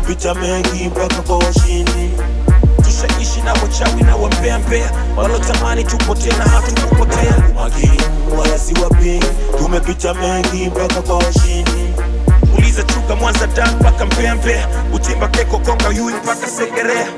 tumepita mengi mpaka kwa washindi tushaishi na wachawi na wambea walotamani tupotee na hatukupotea makini wala si wapingi tumepita mengi mpaka kwa washindi uliza chuga mwanza da mpaka mbea utimba keko konga yui mpaka segerea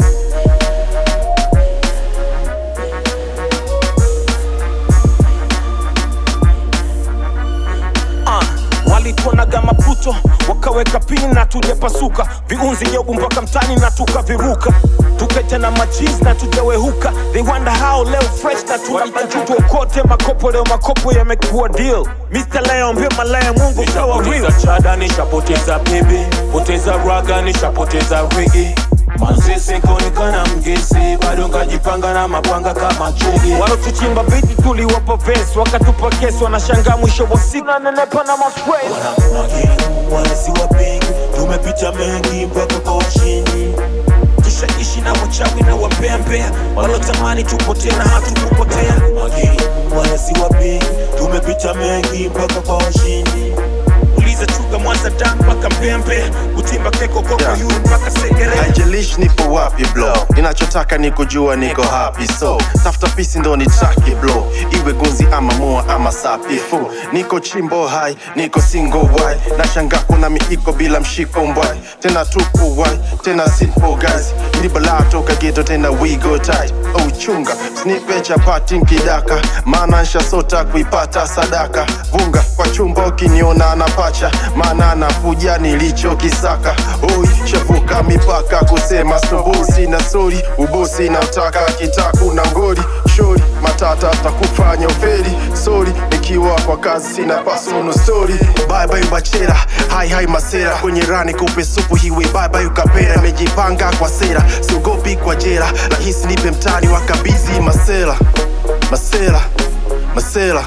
uh, walituonaga maputo wakaweka pini na tujapasuka viunzi nyobu mpaka mtani na tukaviruka tukaja na machizi na tujawehuka they wonder how leo fresh na tunabanjutu kote makopo leo makopo yamekuwa deal Mr. Leo mbio malaya mungu kawa real Nishapoteza chada, nishapoteza bebe, poteza raga, nishapoteza rege manzese kaonekana mgese, bado nkajipanga na mapanga kama chege. walotuchimba viti tuliwapa vesi wakatupa kesi wanashangaa mwisho wa siku nanenepa na maswei wanamwageni wala si wapingi tumepita mengi mpaka kwa washindi tushaishi na wachawi na wambea walotamani tupotee na hatukupotea mageni wala si wapingi tumepita mengi mpaka kwa washindi uliza chuga mwanza da mpaka mbea utimba keko koko Yeah. yui mpaka segerea haijalishi nipo wapi blo ninachotaka ni kujua niko happy so tafuta pisi ndo ni traki blo iwe gunzi ama mua ama sapifu niko chimbo hai niko single wai nashanga kuna miiko bila mshiko mbwai tena tupu wai tena simple guys ni balaa toka geto tena we go tight oh chunga snipe chapati nkidaka maana nshasota kuipata sadaka vunga kwa chumba ukiniona na pacha maana nakuja nilichokisaka oi shavuka mipaka kusema stobosi na sori ubosi na mtaka kitaku na ngori shori matata takufanya uferi sori nikiwa kwa kazi sina pasono stori bye bye bachera hai hai masera kwenye rani kupe supu hiwe bye bye ukapera imejipanga kwa sera siogopi kwa jera rahisi nipe mtani wakabizi masela masela masela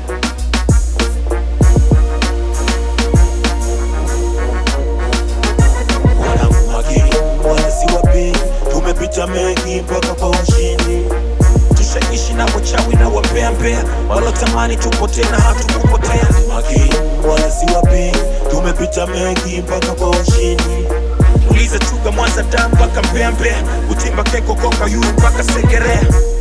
wanamwageni wala si wapingi tumepita mengi mpaka kwa washindi tushaishi na wachawi na wambea walotamani tupotee na hatukupotea mageni wala si wapingi tumepita mengi mpaka kwa washindi uliza chuga mwanza da mpaka mbea utimba keko konga yui mpaka segerea